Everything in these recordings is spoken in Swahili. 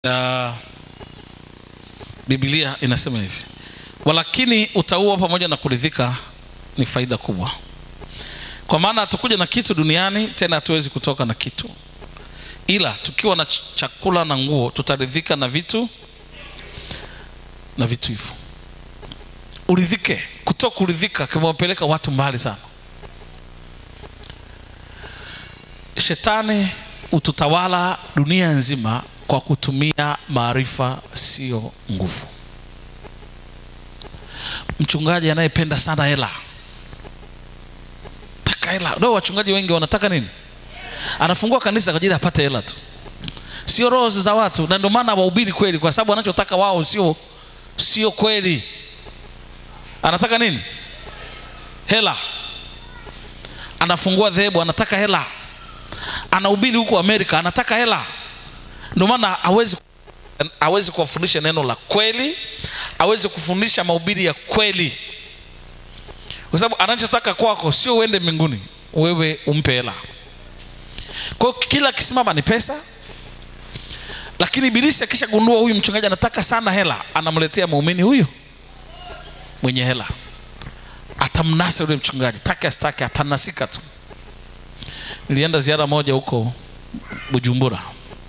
uh, Biblia inasema hivi, walakini utauwa pamoja na kuridhika ni faida kubwa, kwa maana hatukuja na kitu duniani, tena hatuwezi kutoka na kitu, ila tukiwa na ch chakula na nguo tutaridhika na vitu na vitu hivyo. Uridhike. Kutoka kuridhika kimewapeleka watu mbali sana. Shetani ututawala dunia nzima kwa kutumia maarifa, sio nguvu. Mchungaji anayependa sana hela, taka hela. Ndio wachungaji wengi wanataka nini? Anafungua kanisa kwa ajili apate hela tu, sio roho za watu, na ndio maana wahubiri kweli, kwa sababu wanachotaka wao sio sio kweli. Anataka nini? Hela. Anafungua dhehebu, anataka hela. Anahubiri huko Amerika, anataka hela. Ndio maana hawezi hawezi kuwafundisha neno la kweli, hawezi kufundisha mahubiri ya kweli, kwa sababu anachotaka kwako sio uende mbinguni, wewe umpe hela. Kwa hiyo kila akisimama ni pesa, lakini ibilisi akishagundua huyu mchungaji anataka sana hela, anamletea muumini huyu mwenye hela, atamnasa yule mchungaji, take asitake, atanasika tu. Nilienda ziara moja huko Bujumbura,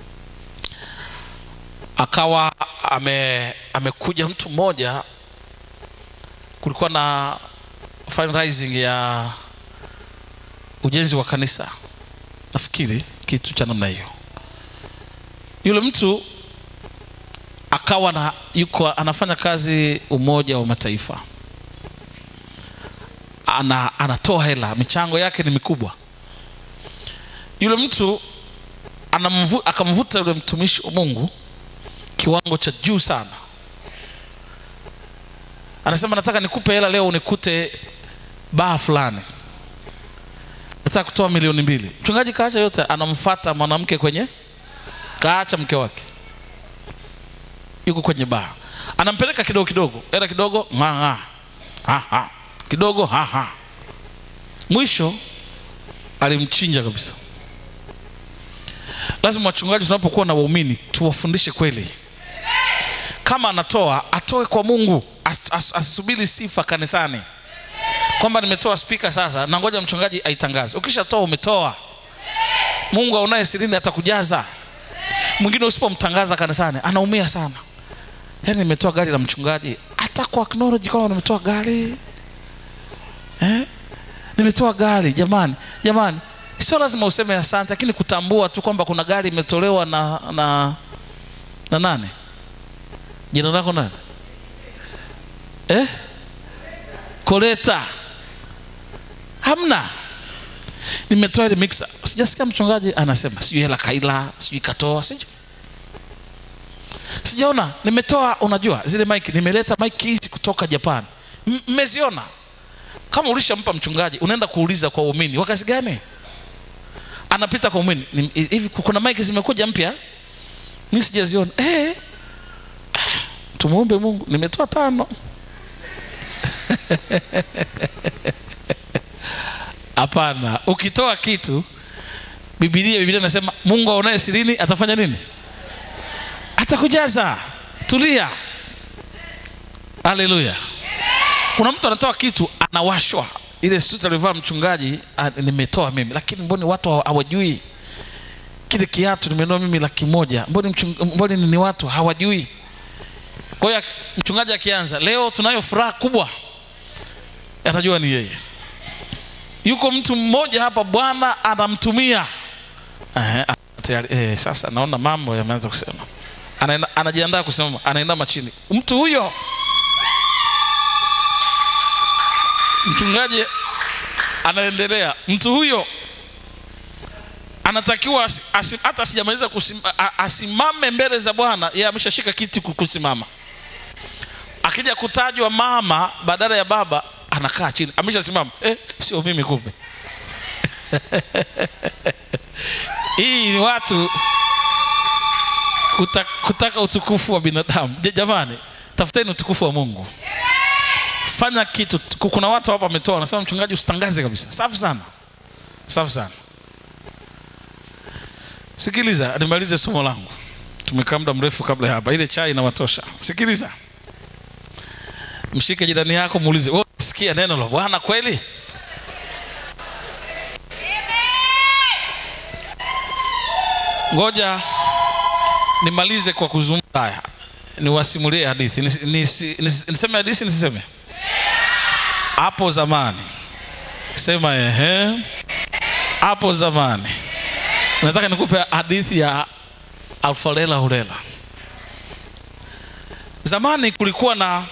akawa ame amekuja mtu mmoja, kulikuwa na fundraising ya ujenzi wa kanisa, nafikiri kitu cha namna hiyo. Yule mtu akawa na yuko anafanya kazi Umoja wa Mataifa, ana, anatoa hela, michango yake ni mikubwa. Yule mtu anamvu, akamvuta yule mtumishi wa Mungu kiwango cha juu sana, anasema nataka nikupe hela leo, unikute baa fulani, nataka kutoa milioni mbili. Mchungaji kaacha yote, anamfata mwanamke kwenye, kaacha mke wake yuko kwenye baa, anampeleka kidogo kidogo, hela kidogo, ng'aa ng'aa, kidogo ha ha, mwisho alimchinja kabisa. Lazima wachungaji, tunapokuwa na waumini tuwafundishe kweli. Kama anatoa atoe kwa Mungu, asisubiri as, sifa kanisani kwamba nimetoa spika sasa na ngoja mchungaji aitangaze. Ukishatoa umetoa. Mungu aonaye sirini atakujaza. Mwingine usipomtangaza kanisani anaumia sana. Yaani nimetoa gari la mchungaji, hata kwa acknowledge kwamba nimetoa gari eh? Nimetoa gari jamani, jamani, sio lazima useme asante, lakini kutambua tu kwamba kuna gari imetolewa na na na nane. Jina lako nani? Eh? Koleta. Hamna. Nimetoa ile mixer. Sijasikia mchungaji anasema sijui hela kaila, sijui katoa, sijui. Sijaona, nimetoa unajua zile mic, nimeleta mic hizi kutoka Japan. Mmeziona? Kama ulishampa mchungaji, unaenda kuuliza kwa waumini, wakati gani? Anapita kwa waumini, hivi kuna mic zimekuja mpya? Mimi sijaziona. Eh. Tumuombe Mungu, nimetoa tano. Hapana, ukitoa kitu Biblia Biblia inasema Mungu aonaye sirini atafanya nini? Atakujaza. Tulia. Haleluya. Kuna mtu anatoa kitu anawashwa, ile suti alivaa mchungaji, nimetoa mimi, lakini mboni watu hawajui kile kiatu nimenunua mimi laki moja, mboni mboni ni watu hawajui. Kwa hiyo mchungaji akianza, leo tunayo furaha kubwa, anajua ni yeye. Yuko mtu mmoja hapa, Bwana anamtumia eh, eh, sasa naona mambo yameanza kusema, anajiandaa kusema, anainama chini, mtu huyo mchungaji anaendelea, mtu huyo anatakiwa asim, hata sijamaliza asimame mbele za Bwana, yeye ameshashika kiti kusimama. Akija kutajwa mama badala ya baba, anakaa chini, ameshasimama. Eh, sio mimi kumbe. Hii ni watu kutaka, kutaka utukufu wa binadamu. Jamani, tafuteni utukufu wa Mungu. Fanya kitu. Kuna watu hapa wametoa, wanasema mchungaji, usitangaze kabisa. Safi sana, safi sana. Sikiliza, nimalize somo langu. tumekaa muda mrefu kabla ya hapa ile chai inawatosha sikiliza mshike jirani yako muulize "Wewe sikia neno la bwana kweli ngoja nimalize kwa kuzungumza haya niwasimulie hadithi Nisi- nisi- nisi- niseme hadithi nisiseme hapo zamani sema ehe hapo zamani nataka nikupe hadithi ya alfalela hulela zamani kulikuwa na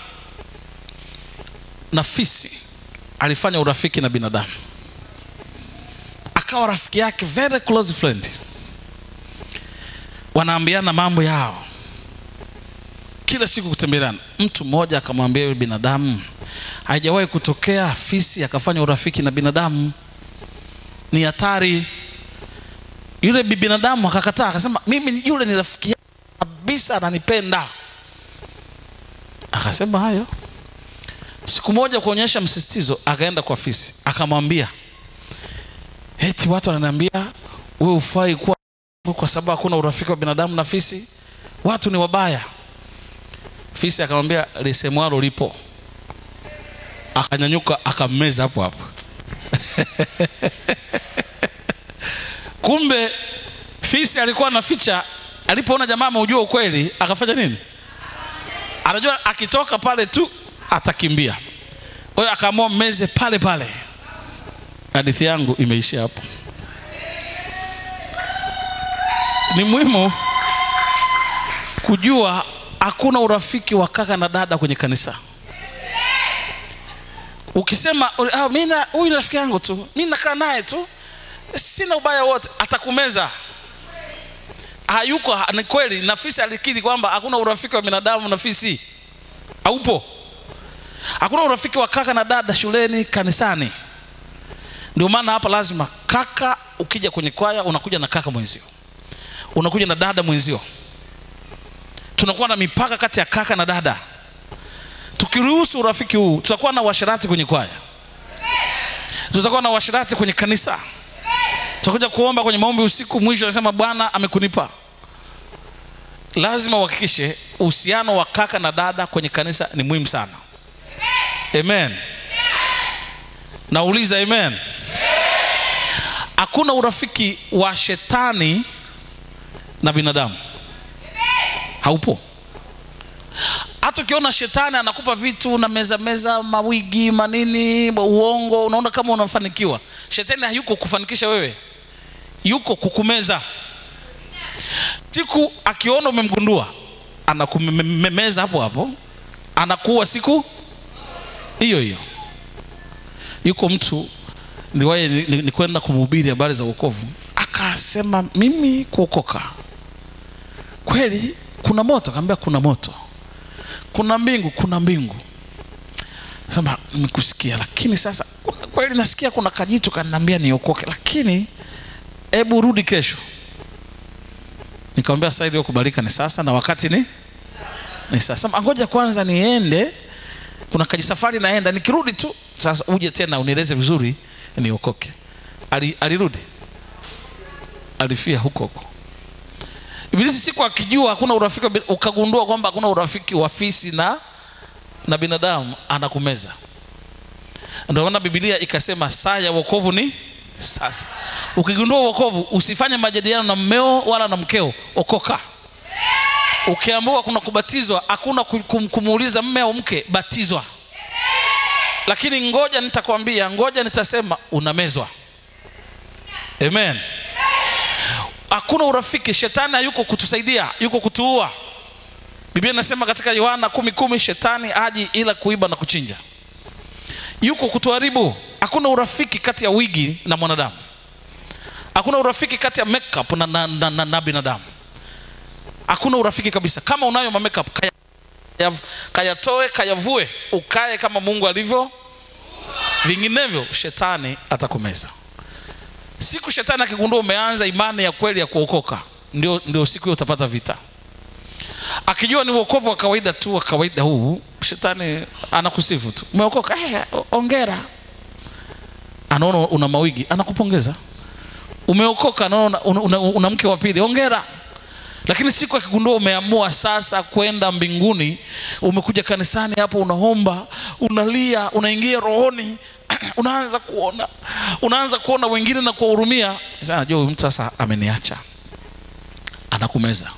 na fisi alifanya urafiki na binadamu akawa rafiki yake very close friend wanaambiana mambo yao kila siku kutembeleana mtu mmoja akamwambia yule binadamu haijawahi kutokea fisi akafanya urafiki na binadamu ni hatari yule bi- binadamu akakataa akasema mimi yule ni rafiki yangu kabisa ananipenda akasema hayo siku moja kuonyesha msisitizo akaenda kwa fisi akamwambia eti watu wananiambia wewe ufai kuwa kwa sababu hakuna urafiki wa binadamu na fisi watu ni wabaya fisi akamwambia lisemwalo lipo akanyanyuka akammeza hapo hapo kumbe fisi alikuwa anaficha alipoona jamaa ameujua ukweli akafanya nini anajua akitoka pale tu atakimbia kwa hiyo akaamua mmeze pale pale hadithi yangu imeishia hapo ni muhimu kujua hakuna urafiki wa kaka na dada kwenye kanisa ukisema ah, mi na- huyu ni rafiki yangu tu mi nakaa naye tu sina ubaya wote atakumeza hayuko ha- ni kweli na fisi alikiri kwamba hakuna urafiki wa binadamu na fisi haupo hakuna urafiki wa kaka na dada shuleni kanisani ndio maana hapa lazima kaka ukija kwenye kwaya unakuja na kaka mwenzio unakuja na dada mwenzio tunakuwa na mipaka kati ya kaka na dada tukiruhusu urafiki huu tutakuwa na uasherati kwenye kwaya tutakuwa na uasherati kwenye kanisa tutakuja kuomba kwenye maombi usiku mwisho anasema bwana amekunipa lazima uhakikishe uhusiano wa kaka na dada kwenye kanisa ni muhimu sana amen nauliza amen hakuna urafiki wa shetani na binadamu haupo hata ukiona shetani anakupa vitu na meza meza mawigi manini uongo unaona kama unafanikiwa shetani hayuko kufanikisha wewe yuko kukumeza siku akiona umemgundua anakumemeza hapo hapo anakuwa siku hiyo hiyo yuko mtu niwaye ni, ni, ni kwenda kumhubiri habari za uokovu akasema mimi kuokoka kweli kuna moto akaambia kuna moto kuna mbingu kuna mbingu sema nimekusikia lakini sasa kuna- kweli nasikia kuna kajitu kananiambia niokoke lakini hebu rudi kesho nikamwambia sasa iliyokubalika ni sasa na wakati ni ni sasa Sema, ngoja kwanza niende kuna kajisafari naenda nikirudi tu sasa uje tena unieleze vizuri niokoke Ali, alirudi alifia huko huko ibilisi siku akijua hakuna urafiki wa bin- ukagundua kwamba hakuna urafiki wa fisi na na binadamu anakumeza ndio maana bibilia ikasema saa ya wokovu ni sasa ukigundua wokovu usifanye majadiliano na mmeo wala na mkeo okoka ukiambiwa kuna kubatizwa hakuna ku- kum- kumuuliza mme au mke batizwa lakini ngoja nitakwambia ngoja nitasema unamezwa amen hakuna urafiki shetani hayuko kutusaidia yuko kutuua biblia inasema katika yohana kumi kumi shetani aji ila kuiba na kuchinja yuko kutuharibu hakuna urafiki kati ya wigi na mwanadamu hakuna urafiki kati ya makeup na, na, na, na, na binadamu hakuna urafiki kabisa kama unayo ma makeup kaya, kaya- kayatoe kayavue ukae kama mungu alivyo vinginevyo shetani atakumeza siku shetani akigundua umeanza imani ya kweli ya kuokoka ndio, ndio siku hiyo utapata vita akijua ni uokovu wa kawaida tu wa kawaida huu shetani anakusifu tu umeokoka eh, ongera anaona una mawigi anakupongeza umeokoka anaona una, una, una mke wa pili ongera lakini siku akigundua umeamua sasa kwenda mbinguni umekuja kanisani hapo unaomba unalia unaingia rohoni unaanza kuona unaanza kuona wengine na kuwahurumia Sasa najua huyu mtu sasa ameniacha anakumeza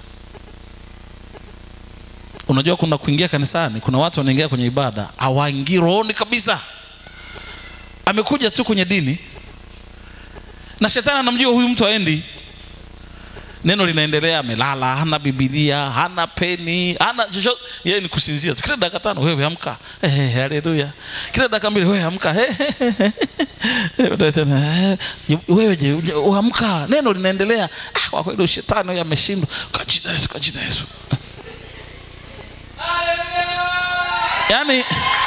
unajua kuna kuingia kanisani kuna watu wanaingia kwenye ibada hawaingii rohoni kabisa amekuja tu kwenye dini na shetani anamjua huyu mtu aendi neno linaendelea amelala hana bibilia hana peni hana chochote yeye ni kusinzia tu kila dakika tano wewe amka Eh, eh, haleluya kila dakika mbili wewe amka Eh, eh, eh, eh. Baadaye tena, eh, wewe je uje- uamka neno linaendelea ah, kwa kweli shetani huyu ameshindwa kwa jina la Yesu kwa jina la Yesu yaani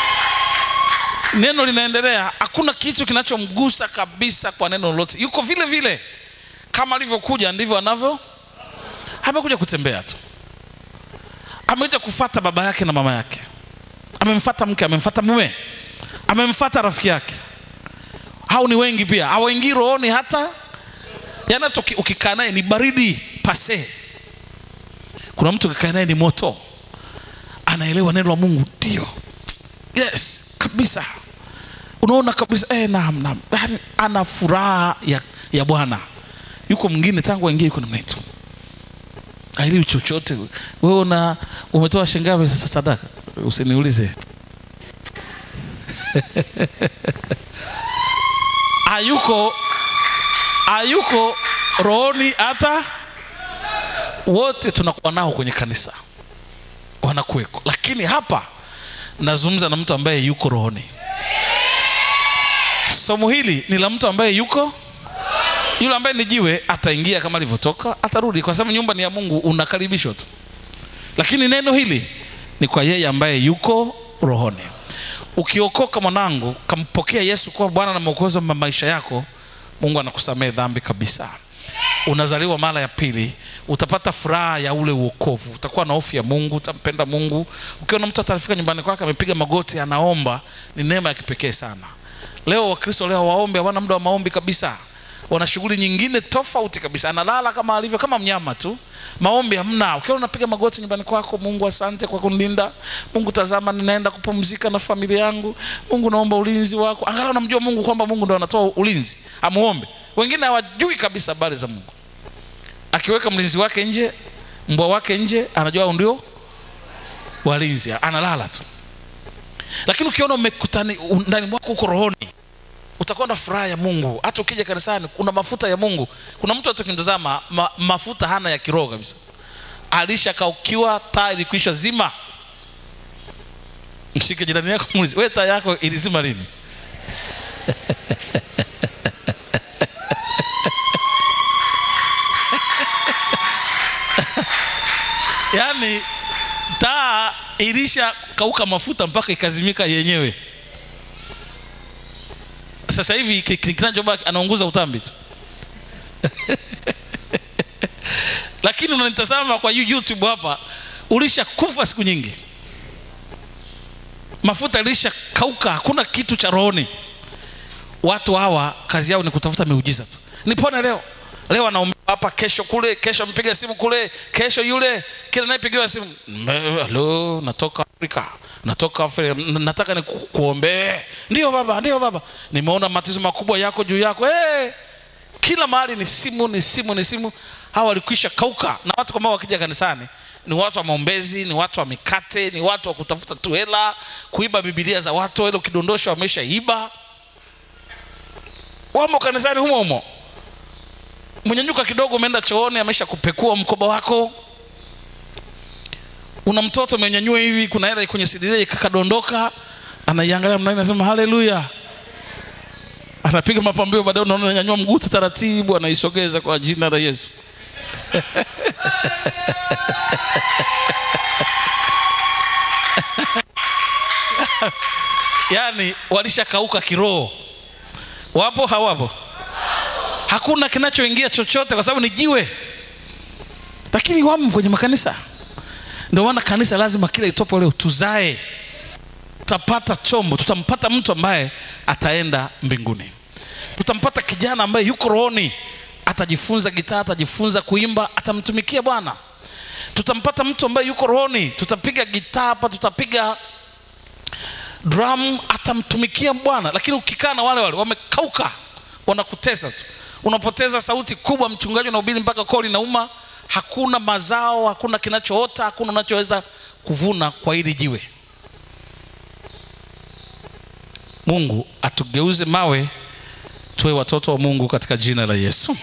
neno linaendelea hakuna kitu kinachomgusa kabisa kwa neno lolote yuko vile vile kama alivyokuja ndivyo anavyo amekuja kutembea tu amekuja kufata baba yake na mama yake amemfata mke amemfata mume amemfata rafiki yake hao ni wengi pia hawaingii rohoni hata yaani hata uki- ukikaa naye ni baridi pase kuna mtu ukikaa naye ni moto anaelewa neno la mungu ndio yes kabisa unaona kabisa eh, naam, naam. Yaani, ana furaha ya, ya bwana yuko mwingine tangu aingie yuko namna hitu ailiwi chochote wewe una umetoa shingapi sasa sadaka usiniulize hayuko hayuko rohoni hata wote tunakuwa nao kwenye kanisa wanakuweko lakini hapa nazungumza na mtu ambaye yuko rohoni somo hili ni la mtu ambaye yuko yule ambaye ni jiwe ataingia kama alivyotoka atarudi kwa sababu nyumba ni ya mungu unakaribishwa tu lakini neno hili ni kwa yeye ambaye yuko rohoni ukiokoka mwanangu kampokea yesu kuwa bwana na mwokozi wa maisha yako mungu anakusamehe dhambi kabisa unazaliwa mara ya pili utapata furaha ya ule uokovu utakuwa na hofu ya mungu utampenda mungu ukiona mtu atarafika nyumbani kwake amepiga magoti anaomba ni neema ya kipekee sana leo wakristo leo waombe hawana muda wa maombi kabisa wana shughuli nyingine tofauti kabisa analala kama alivyo kama mnyama tu maombi hamna ukiwa unapiga magoti nyumbani kwako mungu asante kwa kunilinda mungu tazama ninaenda kupumzika na familia yangu mungu naomba ulinzi wako angalau namjua mungu kwamba mungu ndo anatoa ulinzi amuombe wengine hawajui kabisa habari za mungu akiweka mlinzi wake nje mbwa wake nje anajua hao ndio walinzi analala tu lakini ukiona umekutani ndani mwako uko rohoni utakuwa na furaha ya mungu hata ukija kanisani kuna mafuta ya mungu kuna mtu hata ukimtazama ma, mafuta hana ya kiroho kabisa alishakaukiwa taa ilikwisha zima mshike jirani yako muulize we taa yako ilizima lini yaani taa ilisha kauka mafuta mpaka ikazimika yenyewe sasa hivi ki- ki- kinachobaki anaunguza utambi tu lakini unanitazama kwa You- youtube hapa ulishakufa siku nyingi mafuta ilisha kauka hakuna kitu cha rohoni watu hawa kazi yao ni kutafuta miujiza tu nipone leo leo anaomba hapa kesho kule kesho amepiga simu kule kesho yule kila nayepigiwa simu "Me- halo natoka afrika natoka afrika N- nataka ni ku- kuombee ndio baba ndio baba nimeona matatizo makubwa yako juu yako hey! kila mahali ni simu ni simu ni simu hawa walikwisha kauka na watu kama wakija kanisani ni watu wa maombezi ni watu wa mikate ni watu wa kutafuta tu hela kuiba bibilia za watu ile ukidondosha wameshaiba wamo kanisani humo humo mwenyanyuka kidogo umeenda chooni amesha kupekua mkoba wako una mtoto umenyanyua hivi kuna hela kwenye sidiria ikakadondoka anaiangalia mnani anasema haleluya anapiga mapambio baadaye unaona ananyanyua mguu tu taratibu anaisogeza kwa jina la yesu yaani walishakauka kiroho wapo hawapo hakuna kinachoingia chochote kwa sababu ni jiwe lakini wamo kwenye makanisa ndio maana kanisa lazima kila itopo leo tuzae tutapata chombo tutampata mtu ambaye ataenda mbinguni tutampata kijana ambaye yuko rohoni atajifunza gitaa atajifunza kuimba atamtumikia bwana tutampata mtu ambaye yuko rohoni tutapiga gitaa hapa tutapiga drum atamtumikia bwana lakini ukikaa na wale wale wamekauka wanakutesa tu unapoteza sauti kubwa mchungaji unahubiri mpaka koli nauma hakuna mazao hakuna kinachoota hakuna unachoweza kuvuna kwa hili jiwe mungu atugeuze mawe tuwe watoto wa mungu katika jina la yesu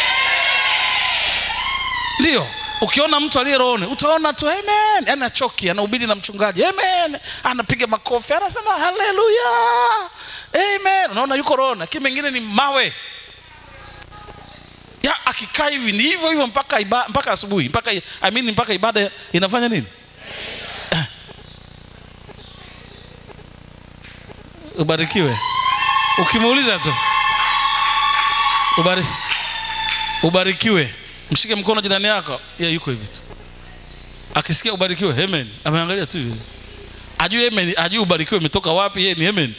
ndiyo ukiona mtu aliye rohoni utaona tu amen yani achoki anahubiri na mchungaji amen anapiga makofi anasema haleluya amen unaona yuko rohoni lakini mengine ni mawe ya akikaa hivi ni hivyo hivyo mpaka iba, mpaka asubuhi mpaka I mean, mpaka ibada inafanya nini Eh. ubarikiwe ukimuuliza tu Ubari, ubarikiwe mshike mkono jirani yako ya yuko hivi tu akisikia ubarikiwe amen ameangalia tu hivi ajui amen ajui ubarikiwe imetoka wapi yeye ni amen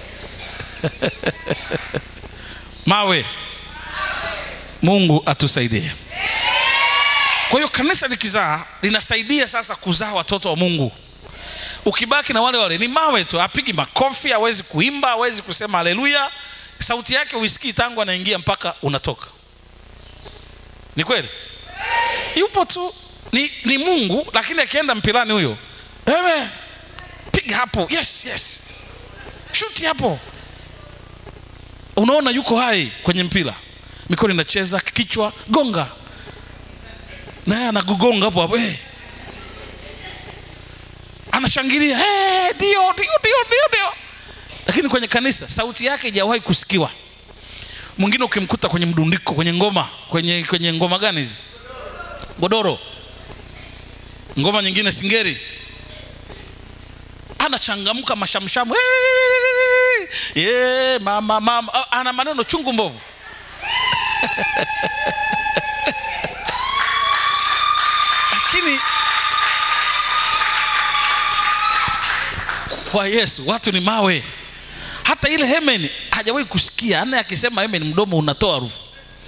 mawe mungu atusaidie kwa hiyo kanisa likizaa linasaidia sasa kuzaa watoto wa mungu ukibaki na wale wale ni mawe tu apigi makofi hawezi kuimba hawezi kusema haleluya sauti yake uisikii tangu anaingia mpaka unatoka ni kweli yupo tu ni, ni mungu lakini akienda mpilani huyo Amen. piga hapo yes yes shuti hapo unaona yuko hai kwenye mpira mikono inacheza kichwa gonga naye anagugonga hapo hapo hey. anashangilia hey, ndio ndio ndio ndio ndio lakini kwenye kanisa sauti yake haijawahi kusikiwa mwingine ukimkuta kwenye mdundiko kwenye ngoma kwenye kwenye ngoma gani hizi godoro ngoma nyingine singeri anachangamka mashamshamu hey, yeah, mama mama Ah, ana maneno chungu mbovu lakini kwa yesu watu ni mawe hata ile hemen hajawahi kusikia anaye akisema hemen mdomo unatoa harufu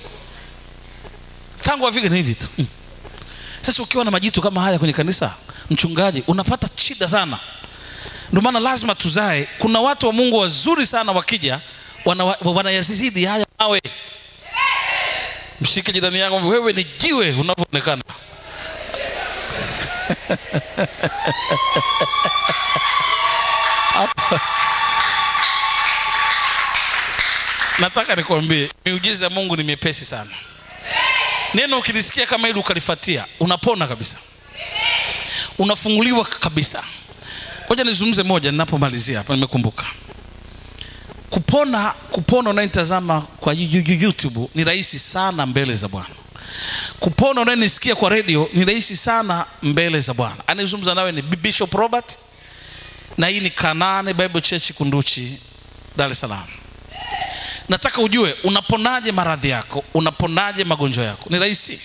tangu afike ni hivi tu Mm. sasa ukiwa na majitu kama haya kwenye kanisa mchungaji unapata shida sana ndio maana lazima tuzae kuna watu wa mungu wazuri sana wakija wana- wanayazidi haya mawe mshike jirani yako wewe ni jiwe unavyoonekana nataka nikwambie miujiza ya mungu ni miepesi sana neno ukilisikia kama hili ukalifatia unapona kabisa unafunguliwa kabisa ngoja nizungumze moja ninapomalizia hapa nimekumbuka kupona kupona unayetazama kwa Yu- Yu- youtube ni rahisi sana mbele za bwana kupona unayenisikia kwa redio ni rahisi sana mbele za bwana anayezungumza nawe ni bishop robert na hii ni kanane bible church kunduchi dar es salaam nataka ujue unaponaje maradhi yako unaponaje magonjwa yako ni rahisi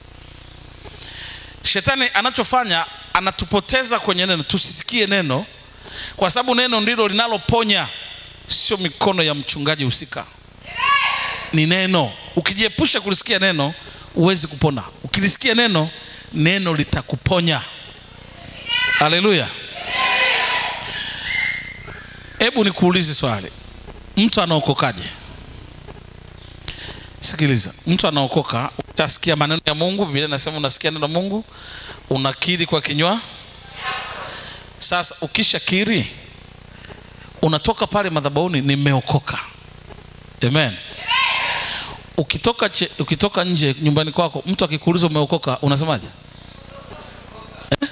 shetani anachofanya anatupoteza kwenye neno tusisikie neno kwa sababu neno ndilo linaloponya sio mikono ya mchungaji husika ni neno ukijiepusha kulisikia neno huwezi kupona ukilisikia neno neno litakuponya haleluya hebu nikuulize swali mtu anaokokaje sikiliza mtu anaokoka utasikia maneno ya mungu biblia inasema unasikia neno la mungu unakiri kwa kinywa sasa ukishakiri unatoka pale madhabahuni nimeokoka amen ukitoka, che, ukitoka nje nyumbani kwako mtu akikuuliza umeokoka unasemaje eh?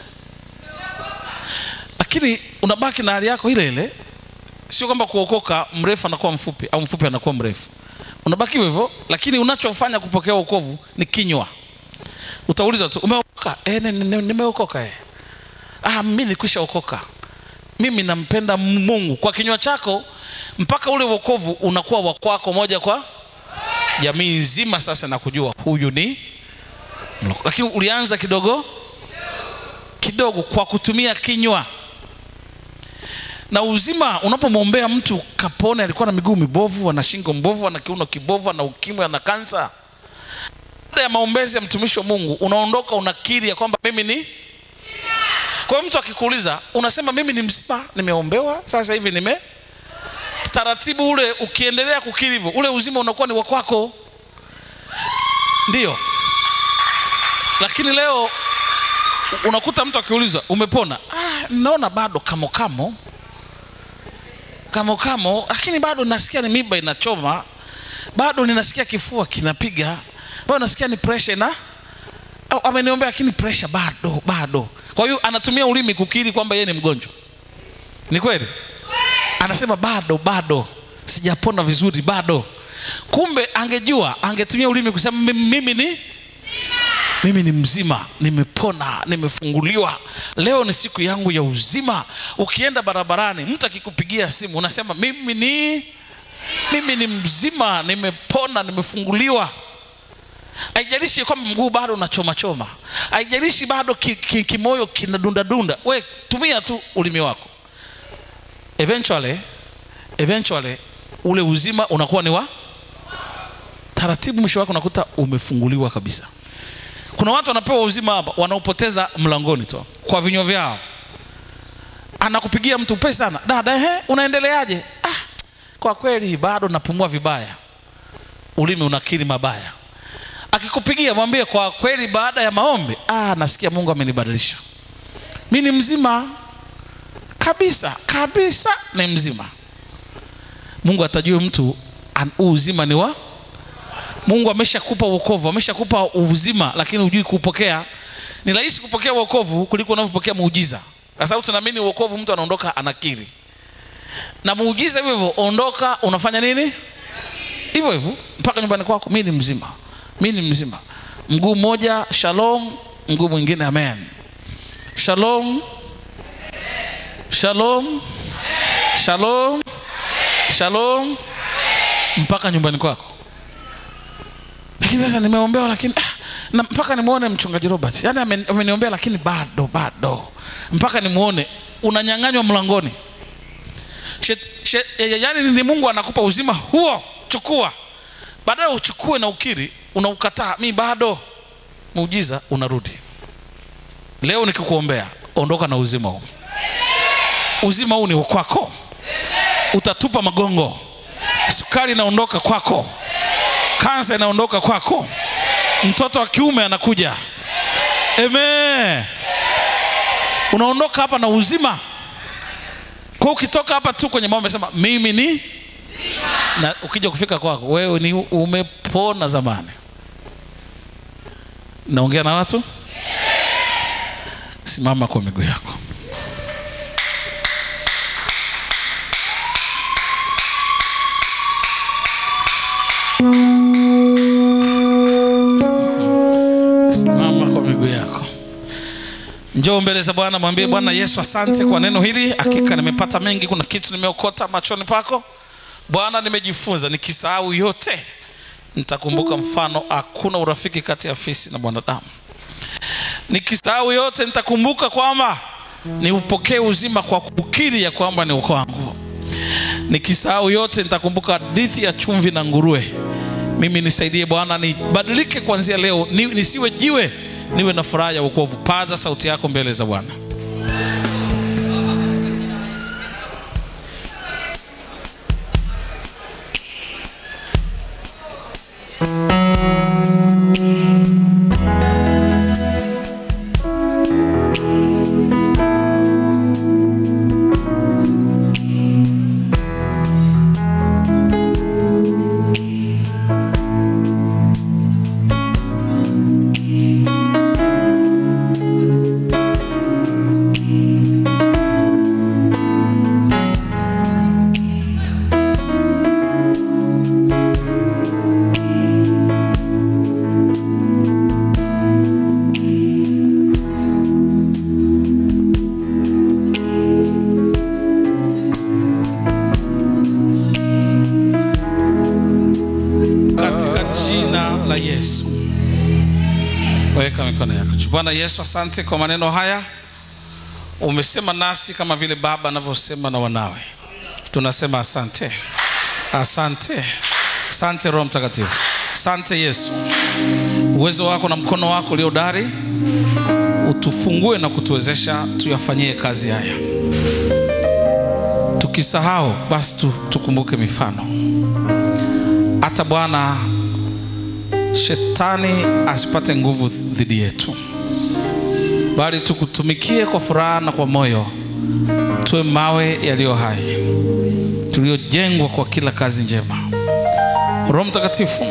lakini unabaki na hali yako ile ile sio kwamba kuokoka mrefu anakuwa mfupi au mfupi anakuwa mrefu unabaki hivyo hivyo lakini unachofanya kupokea wokovu ni kinywa utauliza tu umeokoka e, nimeokoka e. ah, mi nikwisha okoka mimi nampenda mungu kwa kinywa chako mpaka ule wokovu unakuwa wa kwako moja kwa jamii nzima sasa na kujua huyu ni mloko. lakini ulianza kidogo kidogo kwa kutumia kinywa na uzima unapomwombea mtu kapone alikuwa na miguu mibovu ana shingo mbovu ana kiuno kibovu ana ukimwi ana kansa baada baada ya maombezi ya mtumishi wa mungu unaondoka unakiri ya kwamba mimi ni kwa hiyo mtu akikuuliza unasema mimi ni mzima nimeombewa sasa hivi nime taratibu ule ukiendelea kukiri hivyo ule uzima unakuwa ni wa kwako ndio lakini leo unakuta mtu akiuliza umepona ah, naona bado kamo kamo kamo kamo lakini bado nasikia ni miba inachoma bado ninasikia kifua kinapiga bado nasikia ni pressure na au ameniombea lakini pressure bado bado kwa hiyo anatumia ulimi kukiri kwamba yeye ni mgonjwa ni kweli anasema bado bado sijapona vizuri bado kumbe angejua angetumia ulimi kusema mimi, mimi ni mimi ni mzima nimepona nimefunguliwa leo ni siku yangu ya uzima ukienda barabarani mtu akikupigia simu unasema mimi ni mimi ni mzima nimepona nimefunguliwa haijalishi kwamba mguu bado unachoma choma haijalishi bado ki, ki, kimoyo kinadunda dunda we tumia tu ulimi wako eventually eventually ule uzima unakuwa ni wa taratibu mwisho wake unakuta umefunguliwa kabisa kuna watu wanapewa uzima hapa wanaopoteza mlangoni tu kwa vinywa vyao anakupigia mtu pesa sana dada ehe unaendeleaje ah, kwa kweli bado napumua vibaya ulimi unakiri mabaya akikupigia mwambie kwa kweli baada ya maombi ah, nasikia mungu amenibadilisha mi ni mzima kabisa kabisa ni mzima mungu atajue mtu an- huu uzima ni wa mungu ameshakupa uokovu ameshakupa uzima lakini hujui kuupokea ni rahisi kupokea uokovu kuliko unavyopokea muujiza kwa sababu tunaamini uokovu mtu anaondoka anakiri na muujiza hivyo hivyo ondoka unafanya nini hivyo hivyo mpaka nyumbani kwako mi ni mzima mi ni mzima mguu mmoja shalom mguu mwingine amen shalom shalom shalom shalom mpaka nyumbani kwako lakini sasa nimeombewa lakini ah, na mpaka nimwone mchungaji robert yaani amen- ameniombea lakini bado bado mpaka nimwone unanyang'anywa mlangoni Shet- she- yaani ni mungu anakupa uzima huo chukua baadaye uchukue na ukiri unaukataa mi bado muujiza unarudi leo nikikuombea ondoka na uzima huu uzima huu ni wa kwako utatupa magongo sukari inaondoka kwako kansa inaondoka kwako mtoto wa kiume anakuja Amen. unaondoka hapa na uzima kwa ukitoka hapa tu kwenye maombi sema mimi ni na ukija kufika kwako wewe ni umepona zamani naongea na watu simama kwa miguu yako simama kwa miguu yako njoo mbele za bwana mwambie bwana yesu asante kwa neno hili hakika nimepata mengi kuna kitu nimeokota machoni pako bwana nimejifunza nikisahau yote nitakumbuka mfano hakuna urafiki kati ya fisi na mwanadamu nikisahau yote nitakumbuka kwamba niupokee uzima kwa kukiri ya kwamba ni kwangu nikisahau yote nitakumbuka hadithi ya chumvi na nguruwe mimi nisaidie bwana nibadilike kuanzia leo ni, nisiwe jiwe niwe na furaha ya wokovu paza sauti yako mbele za bwana katika jina la yesu weka mikono yako bwana yesu asante kwa maneno haya umesema nasi kama vile baba anavyosema na wanawe tunasema asante asante asante roho mtakatifu asante yesu uwezo wako na mkono wako ulio dari utufungue na kutuwezesha tuyafanyie kazi haya tukisahau basi tu, tukumbuke mifano hata bwana shetani asipate nguvu dhidi yetu bali tukutumikie kwa furaha na kwa moyo tuwe mawe yaliyo hai tuliojengwa kwa kila kazi njema roho mtakatifu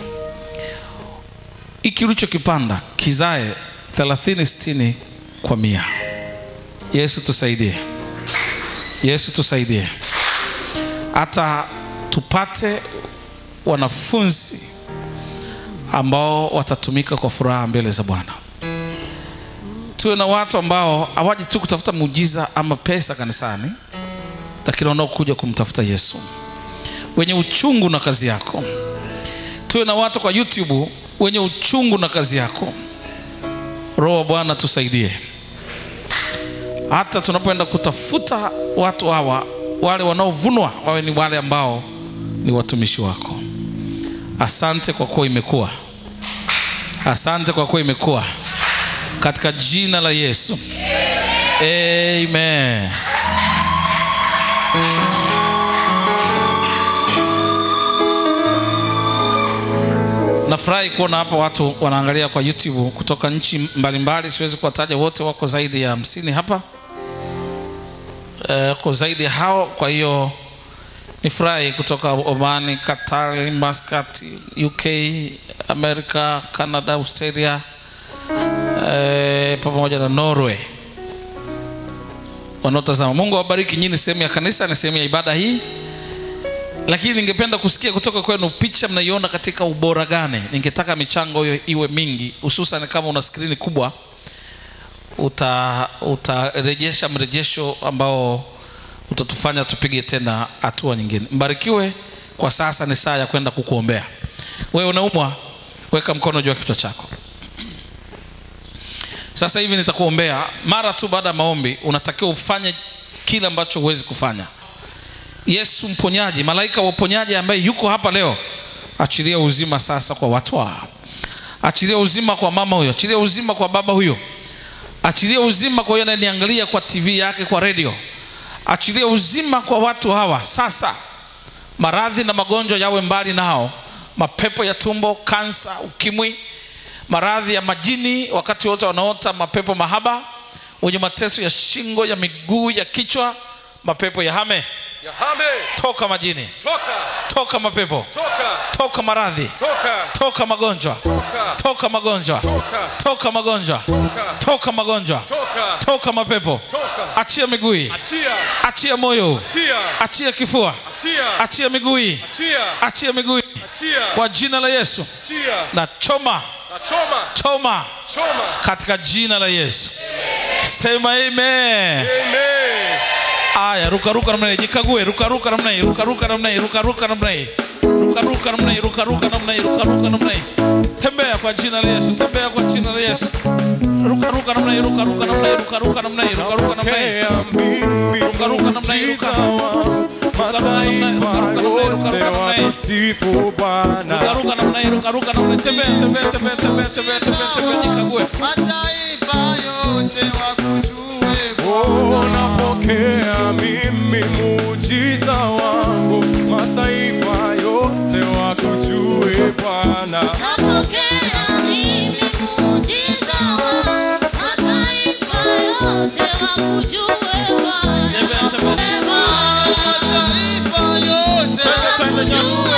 hiki ulichokipanda kizae 30 60 kwa mia yesu tusaidie yesu tusaidie hata tupate wanafunzi ambao watatumika kwa furaha mbele za bwana tuwe na watu ambao hawaji tu kutafuta muujiza ama pesa kanisani lakini wanaokuja kumtafuta yesu wenye uchungu na kazi yako tuwe na watu kwa youtube wenye uchungu na kazi yako roho wa bwana tusaidie hata tunapoenda kutafuta watu hawa wale wanaovunwa wawe ni wale ambao ni watumishi wako asante kwa kuwa imekuwa asante kwa kuwa imekuwa katika jina la yesu amen nafurahi kuona hapa watu wanaangalia kwa youtube kutoka nchi mbalimbali siwezi kuwataja wote wako zaidi ya hamsini hapa Eh, wako zaidi ya hao kwa hiyo ni furahi kutoka omani katari maskat uk america canada australia eh, pamoja na norway wanaotazama mungu awabariki nyini sehemu ya kanisa ni sehemu ya ibada hii lakini ningependa kusikia kutoka kwenu picha mnaiona katika ubora gani ningetaka michango hiyo iwe mingi hususan kama una skrini kubwa uta utarejesha mrejesho ambao utatufanya tupige tena hatua nyingine mbarikiwe kwa sasa ni saa ya kwenda kukuombea wewe unaumwa weka mkono juu ya kichwa chako sasa hivi nitakuombea mara tu baada ya maombi unatakiwa ufanye kile ambacho huwezi kufanya yesu mponyaji malaika wa uponyaji ambaye yuko hapa leo achilia uzima sasa kwa watu hawa achilia uzima kwa mama huyo achilia uzima kwa baba huyo achilia uzima kwa huyo anayeniangalia kwa tv yake kwa redio achilia uzima kwa watu hawa sasa maradhi na magonjwa yawe mbali nao mapepo ya tumbo kansa ukimwi maradhi ya majini wakati wote wanaota mapepo mahaba wenye mateso ya shingo ya miguu ya kichwa mapepo ya hame Yahame, toka majini toka, toka mapepo toka, toka maradhi toka, toka magonjwa toka, toka magonjwa toka, toka magonjwa toka, toka magonjwa toka, toka mapepo toka. achia miguu Achia, achia moyo achia, achia kifua achia, achia miguu achia, achia miguu achia, kwa jina la yesu achia. na choma Na choma, choma choma. katika jina la yesu sema amen Amen. aya rukaruka namna hii jikague rukaruka namna hii rukaruka namna hii rukaruka namna hii rukaruka namna hii rukaruka namna hii rukaruka namna hii tembea kwa jina la yesu tembea kwa jina la yesu rukaruka namna hii rukaruka namna hii rukaruka namna hii rukaruka namna hii Rukaruka namna hii, ruka. Rukaruka namna hii, rukaruka namna hii, rukaruka namna hii. Wasifu Bwana. rukaruka namna hii rukaruka namna hii tembea tembea tembea tembea tembea tembea tembea jikague mataifa yote wakujue Oh, napokea mimi muujiza wangu, mataifa yote wakujue Bwana. Napokea mimi muujiza wa mataifa yote wakujue Bwana. Tembea, tembea. Ee Bwana, mataifa yote Twende, twende, wakujue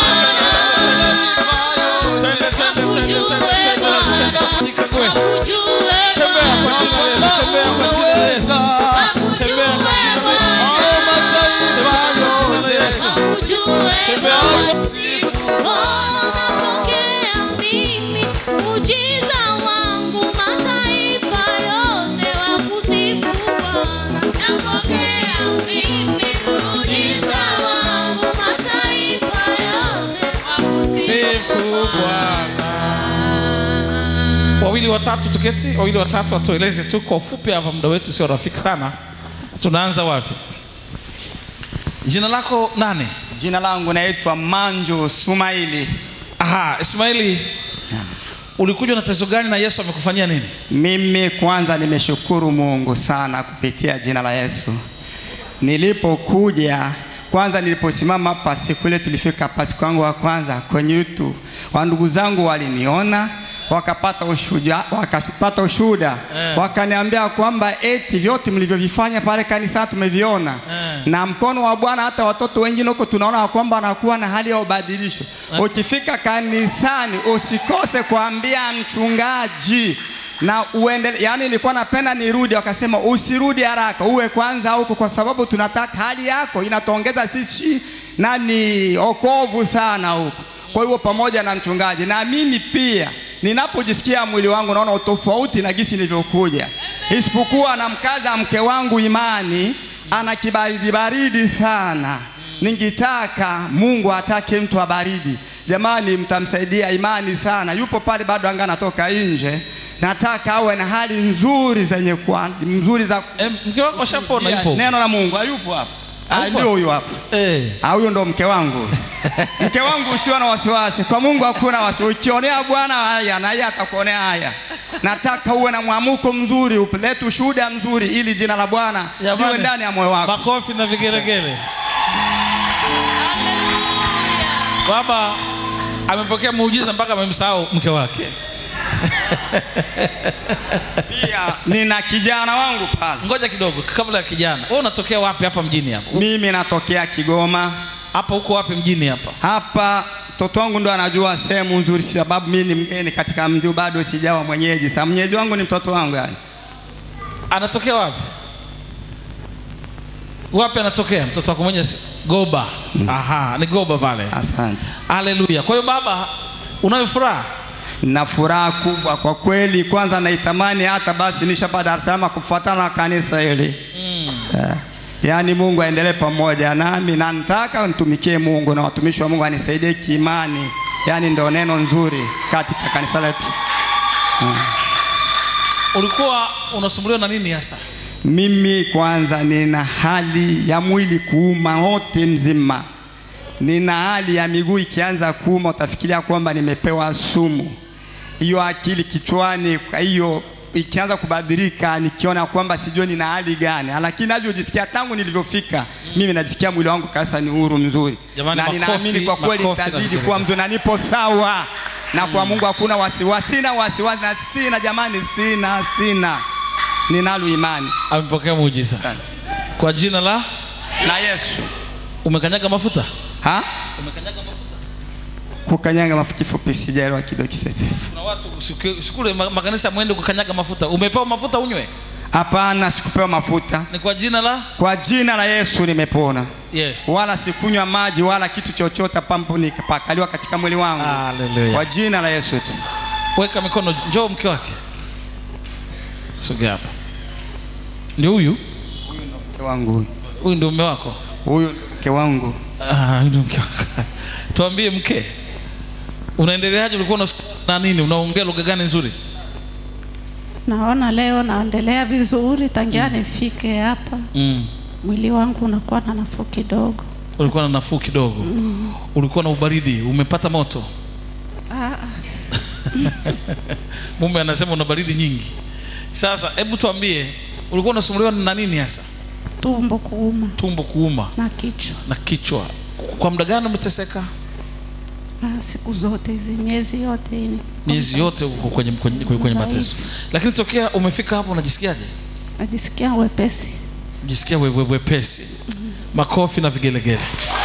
Bwana. mataifa yote twende twende twende twende twende twende jikague Wakujue tembea kwa jina la yesu tembea kwa jina la yesu Unaweza. tembea kwa jina la yesu Hao mataifa jina la yote yesu sifu bwana wawili watatu tuketi wawili watatu watueleze tu kwa ufupi hapa muda wetu sio rafiki sana tunaanza wapi jina lako nani Jina langu naitwa Manju Sumaili. aha ismaili ulikuja na tatizo gani na yesu amekufanyia nini Mimi kwanza nimeshukuru Mungu sana kupitia jina la Yesu. Nilipokuja kwanza, niliposimama hapa siku ile tulifika hapa, siku yangu ya kwanza kwenye YouTube, wa ndugu zangu waliniona wakapata ushuhuda, wakapata ushuhuda Eh. wakaniambia kwamba eti vyote mlivyovifanya pale kanisa tumeviona Eh. na mkono wa Bwana, hata watoto wengine huko tunaona kwamba wanakuwa na hali ya ubadilisho. Ukifika kanisani usikose kuambia mchungaji na uendele, yani nilikuwa napenda nirudi, wakasema usirudi haraka, uwe kwanza huko, kwa sababu tunataka hali yako inatuongeza sisi nani okovu sana huko. Kwa hiyo pamoja na mchungaji na mimi pia ninapojisikia mwili wangu naona utofauti na gisi nilivyokuja, isipokuwa namkaza mke wangu imani, ana kibaridi baridi sana. Ningetaka Mungu atake mtu wa baridi, jamani, mtamsaidia imani sana. Yupo pale bado anga anatoka nje, nataka awe na hali nzuri zenye kwa nzuri za e, mke wako ashapona yupo neno la Mungu. Hayupo hapa, Ah, Hayupo ndio huyu hapa. Eh. Ah, huyo ndo mke wangu. mke wangu usiwe na wasiwasi, kwa Mungu hakuna wasiwasi. Ukionea Bwana haya na yeye atakuonea haya. Nataka uwe na mwamuko mzuri, upelete ushuhuda mzuri, ili jina la Bwana Jamani, liwe ndani ya moyo wako. makofi na vigelegele baba amepokea muujiza mpaka amemsahau mke wake Pia nina kijana wangu pale. ngoja kidogo kabla ya kijana wewe unatokea wapi hapa mjini hapa Mimi natokea Kigoma. hapa huko wapi mjini hapa Hapa mtoto wangu ndo anajua sehemu nzuri, sababu mimi ni mgeni katika mji, bado sijawa mwenyeji. Sasa mwenyeji wangu ni mtoto wangu yani. anatokea wapi wapi anatokea mtoto wako mwenye goba aha ni goba pale Asante. haleluya kwa hiyo baba unayo furaha na furaha kubwa kwa kweli. Kwanza naitamani hata basi nishapa Dar es Salaam kufuatana na kanisa hili mm. yeah. Yaani Mungu aendelee pamoja nami na nataka nitumikie Mungu na watumishi wa Mungu anisaidie kiimani, yaani ndio neno nzuri katika kanisa letu. ulikuwa unasumbuliwa na nini hasa Mimi kwanza nina hali ya mwili kuuma wote mzima, nina hali ya miguu ikianza kuuma, utafikiria kwamba nimepewa sumu. Hiyo akili kichwani, kwa hiyo ikianza kubadilika, nikiona kwamba sijui nina hali gani, lakini navyojisikia tangu nilivyofika, mimi najisikia mwili wangu kabisa ni huru mzuri, Jamani, na makofi- ninaamini kwa kweli makofi na nitazidi vigelegele. kuwa mzuri na nipo sawa na kwa Mungu hakuna wasiwasi, sina wasiwasi na sina, jamani, sina sina, ninalo imani. amepokea muujiza Asante. kwa jina la na Yesu. umekanyaga mafuta Ha? umekanyaga mafuta Kukanyaga mafuta kifupi sijaelewa kidogo Kiswahili. kuna watu siku- sikule ma- makanisa mwende kukanyaga mafuta umepewa mafuta unywe Hapana, sikupewa mafuta. ni kwa jina la Kwa jina la Yesu nimepona. yes Wala sikunywa maji wala kitu chochote pampu nikapakaliwa katika mwili wangu. Hallelujah. Kwa jina la Yesu tu. weka mikono njoo mke wake sogea hapa ndio huyu Mke wangu huyu. huyu ndio mume wako Huyu mke wangu. Ah, huyu ndio mke wako tuambie mke unaendeleaje ulikuwa unasikia na nini unaongea lugha gani nzuri Naona leo naendelea vizuri tangia nifike hapa, mm. mwili wangu unakuwa na nafuu kidogo. ulikuwa na nafuu kidogo mm. ulikuwa na ubaridi umepata moto Ah, mume anasema una baridi nyingi sasa hebu tuambie ulikuwa unasumbuliwa na nini hasa tumbo kuuma tumbo kuuma na kichwa na kichwa kwa muda gani umeteseka ah, siku zote hizi, miezi yote hii miezi yote uko kwenye, kwenye, kwenye, kwenye Dhaifu. mateso lakini tokea umefika hapo unajisikiaje najisikia wepesi. jisikia we- we- wepesi makofi na vigelegele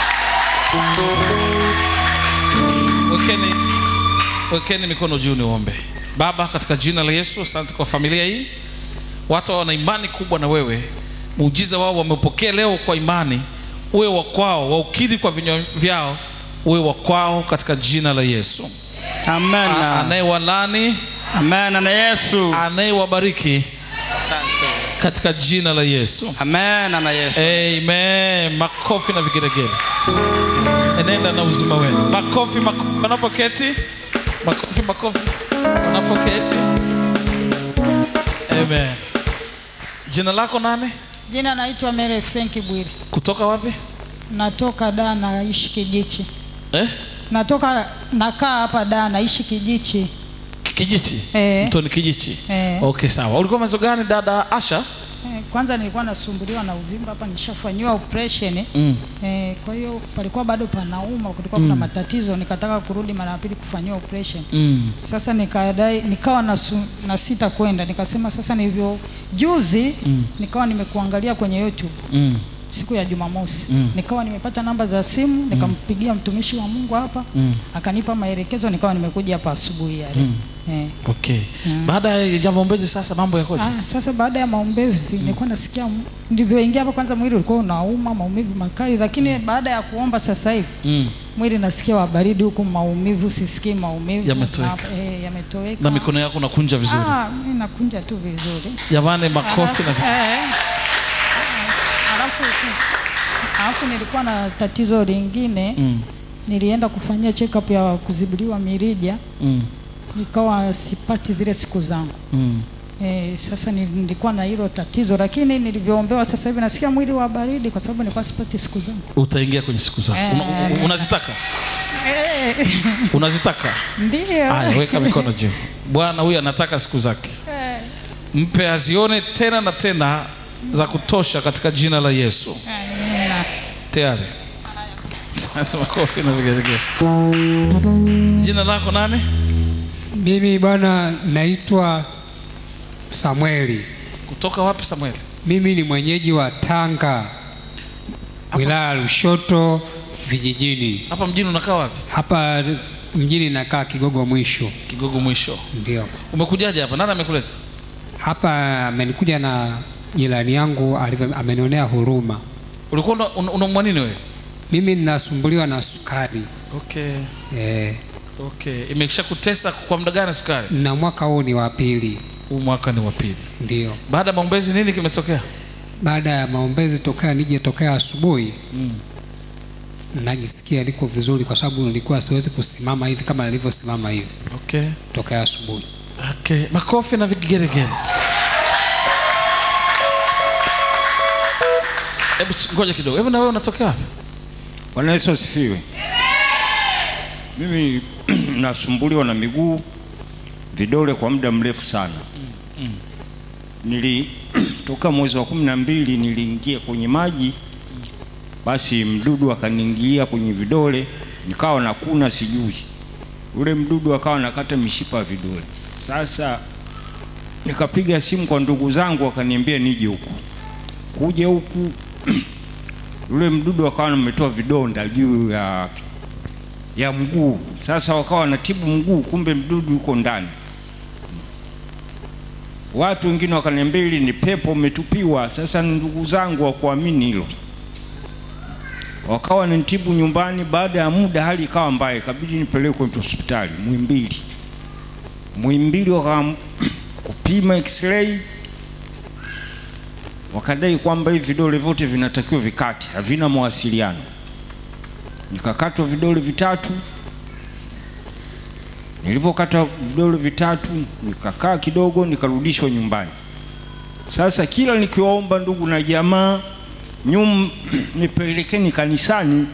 wekeni, wekeni mikono juu niombe baba katika jina la yesu asante kwa familia hii watu hawa wana imani kubwa na wewe muujiza wao wamepokea leo kwa imani uwe wa kwao waukiri kwa vinywa vyao uwe wa kwao katika jina la yesu Amen. A- anayewalani Amen na Yesu. anayewabariki katika jina la yesu Amen na Yesu. Amen. Makofi na vigelegele. Enenda na uzima wenu. Makofi, makofi wanapoketi. Makofi, makofi wanapoketi. Amen. Jina lako nani? Jina naitwa Mary Frank Bwiri, Kutoka wapi? natoka Dar, naishi Kijichi. Eh? Natoka nakaa hapa Dar, naishi Kijichi. kijichi Eh. mtoni kijichi Eh. okay sawa ulikuwa mazo gani dada asha Eh, kwanza nilikuwa nasumbuliwa na uvimba hapa, nishafanyiwa operation mm. eh, kwa hiyo palikuwa bado panauma, kulikuwa kuna matatizo, nikataka kurudi mara ya pili kufanyiwa operation. Mm. Sasa nikadai, nikawa na, su, na sita kwenda, nikasema sasa nilivyo juzi mm. nikawa nimekuangalia kwenye YouTube Mm. siku ya Jumamosi mm. nikawa nimepata namba za simu nikampigia mtumishi wa Mungu hapa Mm. akanipa maelekezo, nikawa nimekuja hapa asubuhi ya leo eh. okay baada ya jambo mbezi sasa mambo yakoje Ah, sasa baada ya maombezi nilikuwa nasikia m- nilivyoingia hapa, kwanza mwili ulikuwa unauma maumivu makali, lakini baada ya kuomba sasa hivi mm. mwili nasikia wa baridi, huku maumivu sisikii maumivu Yametoweka. Na- eh, yametoweka na mikono yako nakunja vizuri Ah, mimi nakunja tu vizuri. jamani makofi Alafu, na eh, alafu, alafu nilikuwa na tatizo lingine mm. nilienda kufanyia check up ya kuzibuliwa mirija Mm. nikawa sipati zile siku zangu Mm. e, sasa ni- nilikuwa na hilo tatizo lakini nilivyoombewa sasa hivi nasikia mwili wa baridi kwa sababu nilikuwa sipati siku zangu utaingia kwenye siku zako Una- una- unazitaka e, unazitaka ndio haya weka mikono juu bwana huyu anataka siku zake mpe azione tena na tena za kutosha katika jina la yesu Amina. tayari makofi na vigelegele jina lako nani Mimi bwana naitwa Samueli. kutoka wapi samueli Mimi ni mwenyeji wa Tanga, wilaya ya Lushoto vijijini. hapa mjini unakaa wapi Hapa mjini nakaa Kigogo Mwisho, kigogo mwisho ndio umekujaje hapa nani amekuleta hapa. Amenikuja na jirani yangu alivyo, amenionea huruma. ulikuwa una- una- unaumwa nini wewe Mimi ninasumbuliwa na sukari okay eh, okay imekisha kutesa kwa muda gani sukari na mwaka huu ni wa pili, huu mwaka ni wa pili ndio baada ya maombezi nini kimetokea baada ya maombezi tokea nije tokea asubuhi mm. najisikia niko vizuri, kwa sababu nilikuwa siwezi kusimama hivi kama nilivyosimama hivi okay tokea asubuhi. okay makofi na vigelegele hebu ch- ngoja kidogo hebu na wewe unatokea wapi Bwana Yesu asifiwe. Mimi nasumbuliwa na miguu, vidole kwa muda mrefu sana. Nilitoka mwezi wa kumi na mbili niliingia kwenye maji, basi mdudu akaniingilia kwenye vidole, nikawa nakuna sijui, ule mdudu akawa nakata mishipa ya vidole. Sasa nikapiga simu kwa ndugu zangu, wakaniambia nije huku, kuja huku yule mdudu akawa ametoa vidonda juu ya ya mguu. Sasa wakawa wanatibu mguu, kumbe mdudu yuko ndani. Watu wengine wakaniambia hili ni pepo umetupiwa. Sasa ndugu zangu wakuamini hilo, wakawa wanitibu nyumbani. Baada ya muda hali ikawa mbaya, ikabidi nipelekwe hospitali Muhimbili. Muhimbili waka kupima x-ray wakadai kwamba hivi vidole vyote vinatakiwa vikate, havina mawasiliano. Nikakatwa vidole vitatu. Nilivyokata vidole vitatu, nikakaa kidogo, nikarudishwa nyumbani. Sasa kila nikiwaomba ndugu na jamaa nyum nipelekeni kanisani,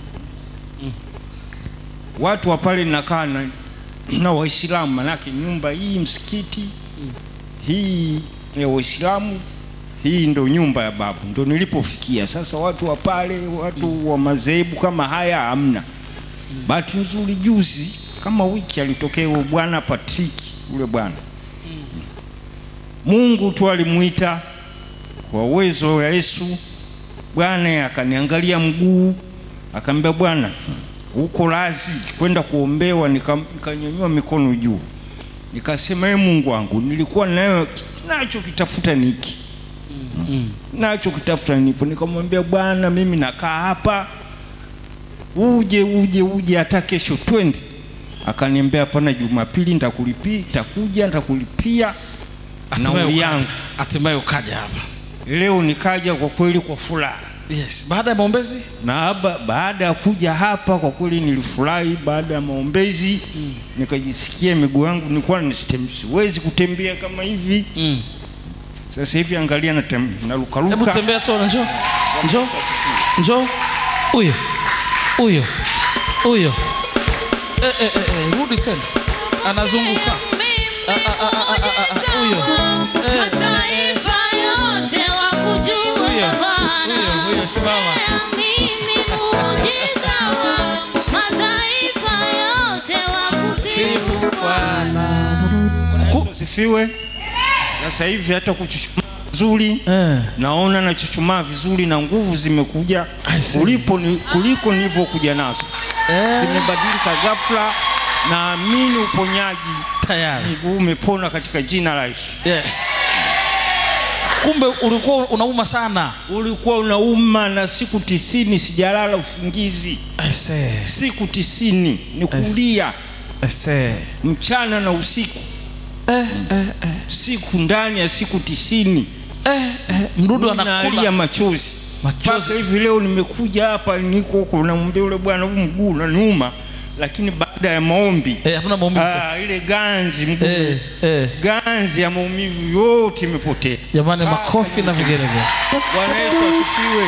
watu wa pale nakaa na, na Waislamu, manake nyumba hii msikiti hii ya Waislamu hii ndo nyumba ya babu, ndo nilipofikia. Sasa watu wa pale, watu wa madhehebu kama haya hamna. Bahati nzuri juzi kama wiki alitokea huyo bwana Patrick, yule bwana Mungu tu alimuita kwa uwezo wa Yesu. Bwana akaniangalia mguu, akaniambia bwana, uko razi kwenda kuombewa? Nika- Nikanyanyua mikono juu, nikasema ee Mungu wangu, nilikuwa nayo nacho kitafuta niki nacho kitafuta nipo. Nikamwambia Bwana, mimi nakaa hapa, uje uje uje, hata kesho twende. Akaniambia hapana, Jumapili nitakulipia, nitakuja nitakulipia Hatimaye nauli ukaja- yangu. hatimaye ukaja hapa Leo nikaja kwa kweli kwa furaha yes baada ya maombezi na haba, baada ya kuja hapa kwa kweli nilifurahi. Baada ya maombezi nikajisikia miguu yangu nilikuwa nisitem- siwezi kutembea kama hivi. mm. Sasa hivi angalia natem- hebu narukaruka. tembea tu njoo njoo njoo huyo huyo huyo eh, eh, eh, eh, rudi tena anazunguka muujiza huyo. wa Eh. mataifa yote wakujue Huyo, Bwana. huyo, huyo, simama. Mimi muujiza wa mataifa yote wakusifu Bwana. Yesu asifiwe. Sasa hivi hata kuchuchumaa vizuri Eh. naona nachuchumaa vizuri na nguvu zimekuja I see. kulipo ni, kuliko nilivyokuja nazo Eh. zimebadilika ghafla. Naamini uponyaji, tayari mguu umepona katika jina la Yesu. yes kumbe ulikuwa unauma sana Ulikuwa unauma na siku tisini sijalala usingizi, I say, siku tisini ni kulia I say. mchana na usiku, Eh, eh, eh, siku ndani ya siku tisini eh, eh, mdudu nalia anakula machozi Machozi. mpaka hivi leo nimekuja hapa niko huko namwambia yule bwana huu mguu unaniuma lakini baada ya maombi Eh, hakuna maumivu ah, ile ganzi mguu eh, eh. ganzi ya maumivu yote imepotea jamani makofi na vigelegele bwana yesu asifiwe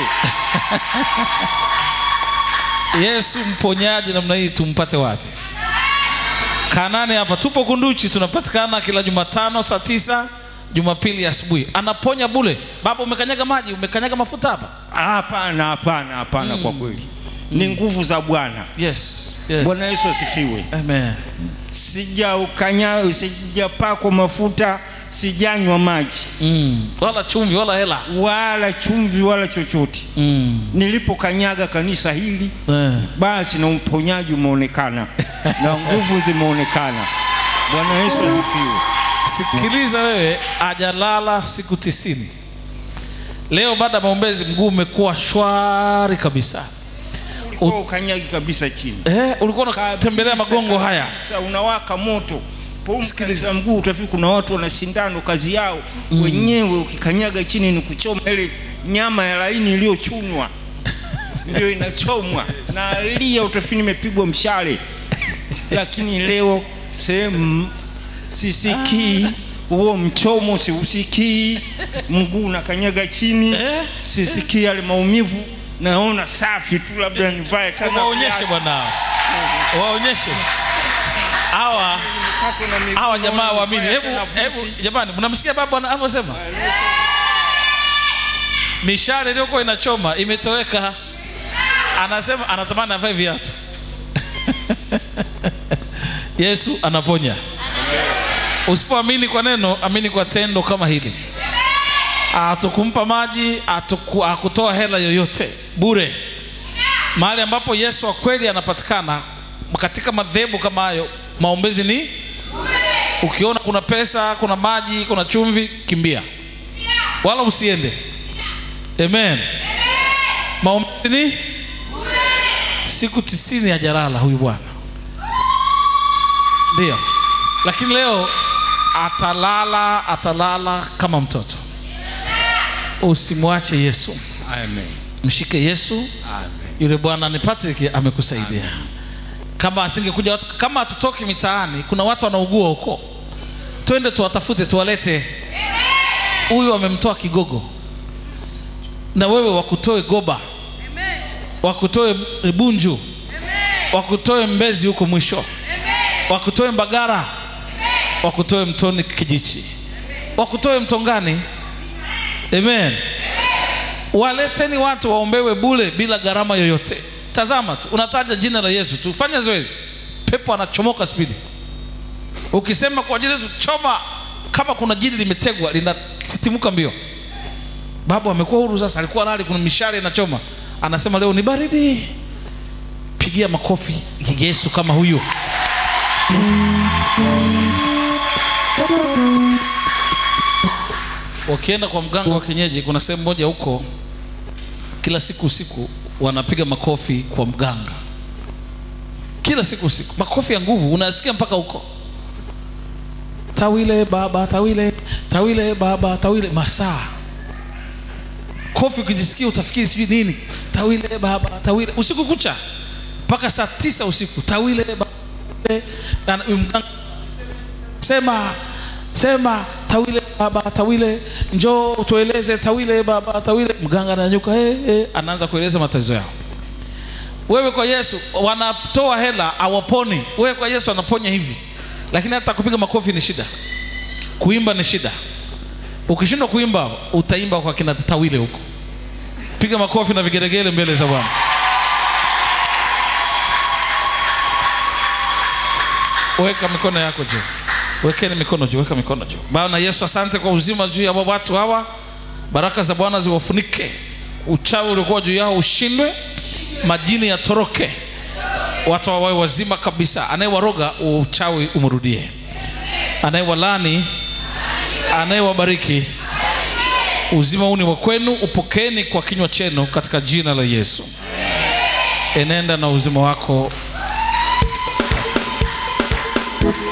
yesu mponyaji namna hii tumpate wapi kanani hapa tupo kunduchi tunapatikana kila jumatano saa tisa jumapili asubuhi anaponya bule baba umekanyaga maji umekanyaga mafuta hapa hapana hapana hapana kwa kweli ni nguvu za bwana yes, yes. bwana yesu asifiwe Amen. sijaukanya sijapakwa mafuta sijanywa maji Mm. wala chumvi wala hela wala chumvi wala chochote mm. nilipokanyaga kanisa hili eh. basi na uponyaji umeonekana na nguvu zimeonekana bwana yesu asifiwe sikiliza wewe ajalala siku tisini leo baada ya maombezi mguu umekuwa shwari kabisa ulikuwa ukanyagi kabisa chini eh, ulikuwa unatembelea magongo haya Kabisa, unawaka moto pomsikiliza mguu utafiki kuna watu wana sindano kazi yao mm. wenyewe ukikanyaga chini ni kuchoma ile nyama ya laini iliyochunwa ndio inachomwa na lia utafiki nimepigwa mshale lakini leo sehemu sisikii huo mchomo siusikii mguu unakanyaga chini Eh? sisikii yale maumivu naona safi tu labda nivae tena waonyeshe viatu. bwana waonyeshe hawa Mkato na miguu, hawa jamaa naona waamini nivae hebu tena hebu buti. jamani mnamsikia baba anavyosema mishale iliyokuwa inachoma imetoweka anasema anatamani avae viatu yesu anaponya usipoamini kwa neno amini kwa tendo kama hili atukumpa maji atuku, akutoa hela yoyote bure mahali ambapo yesu wa kweli anapatikana katika madhehebu kama hayo maombezi ni ukiona kuna pesa kuna maji kuna chumvi kimbia wala usiende amen maombezi ni siku tisini hajalala huyu bwana ndio lakini leo atalala atalala kama mtoto usimwache yesu Amen. mshike yesu yule bwana ni patrick amekusaidia kama asingekuja watu kama hatutoki mitaani kuna watu wanaugua huko twende tuwatafute tuwalete huyu amemtoa kigogo na wewe wakutoe goba wakutoe bunju wakutoe mbezi huko mwisho wakutoe mbagara wakutoe mtoni kijichi wakutoe mtongani amen waleteni watu waombewe bule bila gharama yoyote tazama tu unataja jina la yesu tu fanya zoezi pepo anachomoka spidi ukisema kwa ajili yetu choma kama kuna jini limetegwa linasitimuka mbio babu amekuwa huru sasa alikuwa nali kuna mishale inachoma anasema leo ni baridi pigia makofi yesu kama huyo wakienda kwa mganga wa kienyeji kuna sehemu moja huko kila siku usiku wanapiga makofi kwa mganga kila siku usiku makofi ya nguvu unasikia mpaka huko tawile baba tawile tawile baba tawile masaa kofi ukijisikia utafikiri sijui nini tawile baba tawile usiku kucha mpaka saa tisa usiku tawile baba na mganga sema sema tawile baba tawile njoo tueleze tawile baba tawile mganga ananyuka hey, hey, anaanza kueleza matatizo yao wewe kwa yesu wanatoa hela awaponi wewe kwa yesu anaponya hivi lakini hata kupiga makofi ni shida kuimba ni shida ukishindwa kuimba utaimba kwa kina tawile huko piga makofi na vigeregele mbele za bwana weka mikono yako juu wekeni mikono juu weka mikono juu bwana yesu asante kwa uzima juu ya watu hawa baraka za bwana ziwafunike uchawi uliokuwa juu yao ushindwe majini yatoroke watu wawe wazima kabisa anayewaroga uchawi umrudie anayewalani anayewabariki uzima huu ni wa kwenu upokeeni kwa kinywa chenu katika jina la yesu enenda na uzima wako